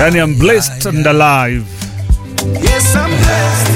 yani I'm blessed and alive. Yes, I'm blessed.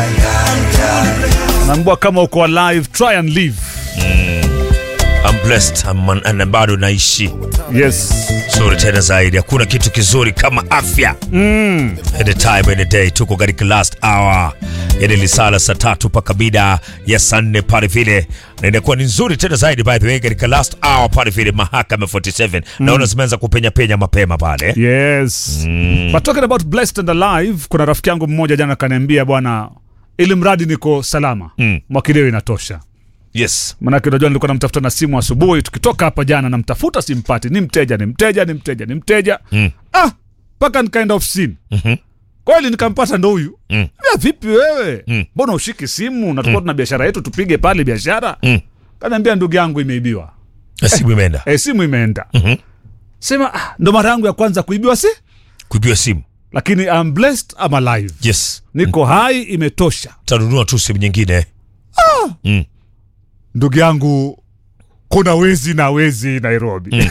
Naambua kama uko alive, try and live. I'm blessed I'm an, na bado naishi Yes. zuri tena zaidi. Hakuna kitu kizuri kama afya mm. Any time any day, tuko katika last hour, yani lisala saa tatu mpaka mida ya saa nne pale vile, na inakuwa ni nzuri tena zaidi by the way, katika last hour pale vile mahakama 47 naona zimeanza kupenya penya mapema pale Yes. But talking about blessed and alive, kuna rafiki yangu mmoja jana kaniambia bwana, ili mradi niko salama Mm. mwakileo inatosha. yes. Manake unajua nilikuwa namtafuta na simu asubuhi, tukitoka hapa jana namtafuta simpati, ni mteja, ni mteja, ni mteja, ni mteja Mm. ah, mpaka nikaenda ofisini Mhm. kweli nikampata ndo huyu Mm. ya vipi wewe Mm. mbona ushiki simu na tulikuwa tuna biashara yetu tupige pale biashara Mm. kanaambia ndugu yangu imeibiwa Simu imeenda e, simu imeenda Mhm. sema ah, ndo mara yangu ya kwanza kuibiwa si kuibiwa simu. lakini I'm blessed, I'm alive Yes, niko hai imetosha tanunua tu simu nyingine mm. ndugu yangu kuna wezi na wezi nairobi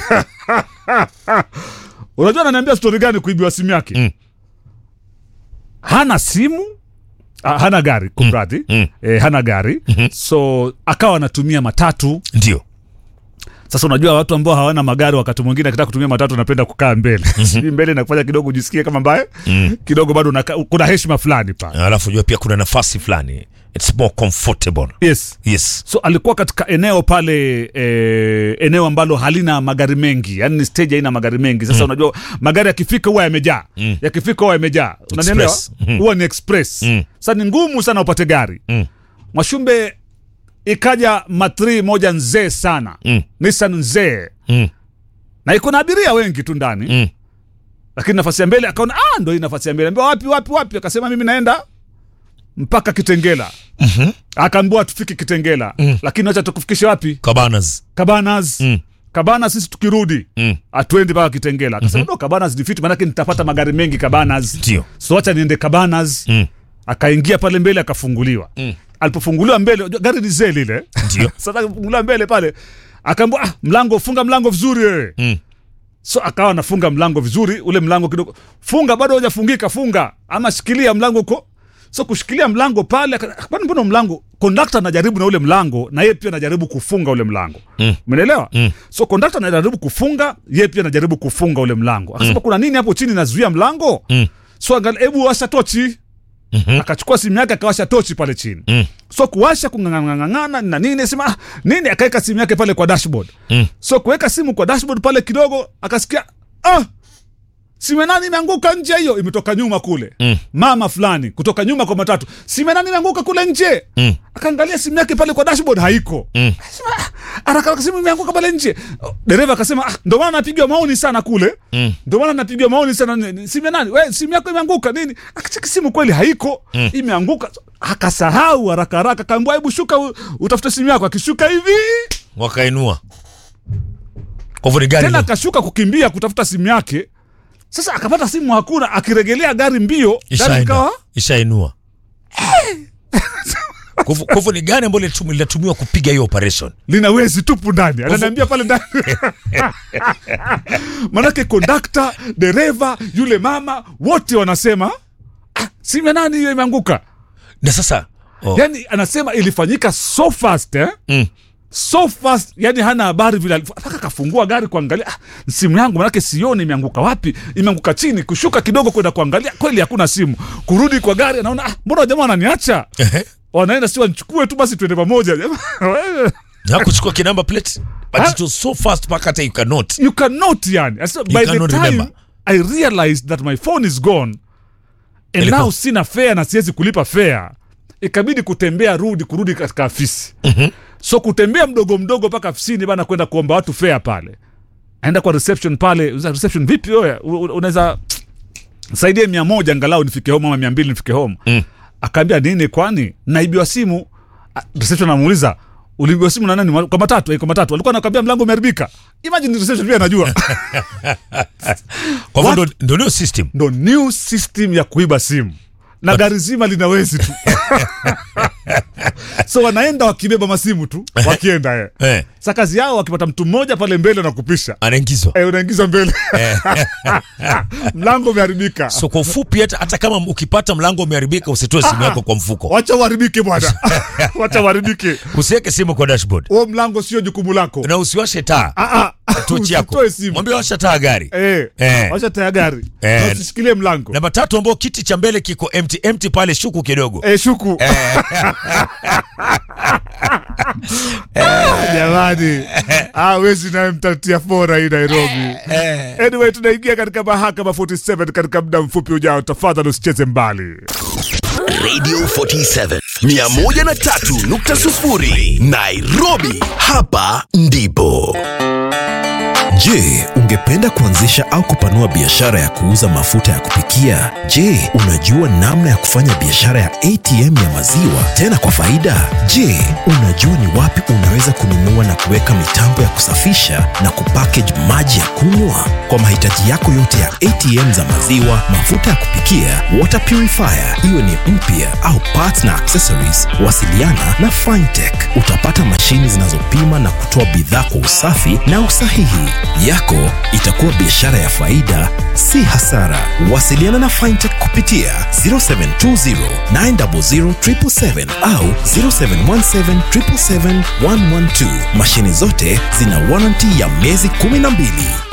unajua ananiambia stori gani kuibiwa simu yake Mm. hana simu ah, hana gari kumradhi Mm. eh, hana gari so akawa anatumia matatu Ndio sasa unajua watu ambao hawana magari wakati mwingine akitaka kutumia matatu anapenda kukaa mbele sijui mbele inakufanya kidogo ujisikie kama mbaye kidogo bado unaka, kuna heshima fulani pale alafu jua pia kuna nafasi fulani it's more comfortable yes yes so alikuwa katika eneo pale eh, eneo ambalo halina magari mengi yani ni stage haina magari mengi sasa unajua magari yakifika huwa yamejaa Mm. yakifika huwa yamejaa unanielewa Express. Mhm. huwa ni express Mm. sasa ni ngumu sana upate gari Mm. mwashumbe ikaja matri moja nzee sana Mm. nissan nzee mm. na iko na abiria wengi tu ndani Mm. lakini nafasi ya mbele akaona ah, ndo hii nafasi ya mbele ambia wapi wapi wapi akasema mimi naenda mpaka kitengela Mhm. akaambiwa tufike kitengela Mm. lakini wacha tukufikishe wapi cabanas kabanas Mm. kabanas sisi tukirudi Mm. atuendi mpaka kitengela akasema no kabanas ni fiti manake nitapata magari mengi kabanas ndio so wacha niende kabanas Mm. akaingia pale mbele akafunguliwa Mm. alipofunguliwa mbele unajua gari ni zee lile Ndio. sasa akafunguliwa mbele pale akaambia ah, mlango funga mlango vizuri wewe Mm. so akawa anafunga mlango vizuri ule mlango kidogo funga bado hujafungika funga ama shikilia mlango uko so kushikilia mlango pale aka- kwani mbona mlango kondakta anajaribu na ule mlango na yeye pia anajaribu kufunga ule mlango Mm. umeelewa Mm. so kondakta anajaribu kufunga yeye pia anajaribu kufunga ule mlango akasema kuna nini hapo chini nazuia mlango Mm. so angalia hebu washa tochi Mhm. akachukua simu yake akawasha tochi pale chini Mm. so kuwasha kung'ang'ang'ana na nini sema ah, nini akaweka simu yake pale kwa dashboard Mm. so kuweka simu kwa dashboard pale kidogo akasikia ah, simu ya nani imeanguka nje hiyo imetoka nyuma kule Mm. mama fulani kutoka nyuma kwa matatu simu ya nani imeanguka kule nje Mm. akaangalia simu yake pale kwa dashboard haiko Mm. Sema, ah, haraka haraka simu imeanguka pale nje Oh, dereva akasema ah, ndo maana napigiwa maoni sana kule Mm. ndo maana napigiwa maoni sana Ni- simu ya nani we simu yako imeanguka nini akacheki simu kweli haiko Mm. imeanguka akasahau haraka haraka kaambia hebu shuka u- utafute simu yako akishuka hivi wakainua kwa hivyo ni gari tena lo- akashuka kukimbia kutafuta simu yake sasa akapata simu hakuna akiregelea gari mbio gari ishaenda ikawa ishainua Kwa hivyo- kwa hivyo ni gari ambalo linatum- linatumiwa kupiga hiyo operation lina wezi tupu ndani ananiambia pale ndani manake kondakta dereva yule mama wote wanasema ah, simu ya nani hiyo imeanguka na sasa oh. yani anasema ilifanyika so fast eh? mm. so fast yani hana habari vile alif- mpaka akafungua gari kuangalia ah, simu yangu manake sioni imeanguka wapi imeanguka chini kushuka kidogo kwenda kuangalia kweli hakuna simu kurudi kwa gari anaona ah, mbona jamaa wananiacha Ehe. wanaenda si wanichukue tu basi tuende pamoja Jamaa, wewe, na kuchukua kinamba plate but Ha? it was so fast mpaka hata you cannot you cannot yani I said, by the cannot time remember. i realized that my phone is gone and Ilikuwa- now sina fare na siwezi kulipa fare ikabidi kutembea rudi kurudi katika afisi Mhm. so kutembea mdogo mdogo mpaka afisini bana kwenda kuomba watu fare pale aenda kwa reception pale uza reception vipi wewe U- u- unaweza saidie mia moja angalau nifike home ama mia mbili nifike home Mm. akaambia nini kwani naibiwa simu Ah, reception anamuuliza uliibiwa simu na nani kwa matatu eh, kwa matatu alikuwa anakwambia mlango umeharibika imagine reception pia anajua kwa hivyo What? ndo- ndo ndio system ndo new system ya kuiba simu na gari zima lina wezi tu so wanaenda wakibeba masimu tu wakienda eh. eh, sa kazi yao wakipata mtu mmoja pale mbele na kupisha anaingizwa eh, unaingiza mbele mlango umeharibika so kwa ufupi hata, hata kama ukipata mlango umeharibika usitoe simu yako kwa mfuko wacha uharibike bwana wacha uharibike usiweke simu kwa dashboard huo mlango sio jukumu lako na usiwashe taa Ah, ah. tochi yako Usitoe simu mwambie washa taa gari Eh, Eh. wacha taya gari Eh. Na usishikilie mlango namba tatu ambao kiti cha mbele kiko empty empty pale shuku kidogo eh, shuku Ah, jamani ah, wezi naye mtatia fora hii nairobi anyway tunaingia katika mahakama 47 katika muda mfupi ujao tafadhali usicheze mbali Radio 47 103.0 Nairobi, hapa ndipo. Je, ungependa kuanzisha au kupanua biashara ya kuuza mafuta ya kupikia? Je, unajua namna ya kufanya biashara ya ATM ya maziwa tena kwa faida? Je, unajua ni wapi unaweza kununua na kuweka mitambo ya kusafisha na kupackage maji ya kunywa? Kwa mahitaji yako yote ya ATM za maziwa, mafuta ya kupikia, water purifier, iwe ni mpya au parts na accessories, wasiliana na Fintech. Utapata mashini zinazopima na kutoa bidhaa kwa usafi na usahihi. Yako itakuwa biashara ya faida, si hasara. Wasiliana na Fintech kupitia 0720 900 777 au 0717 777 112. Mashini zote zina warranty ya miezi 12.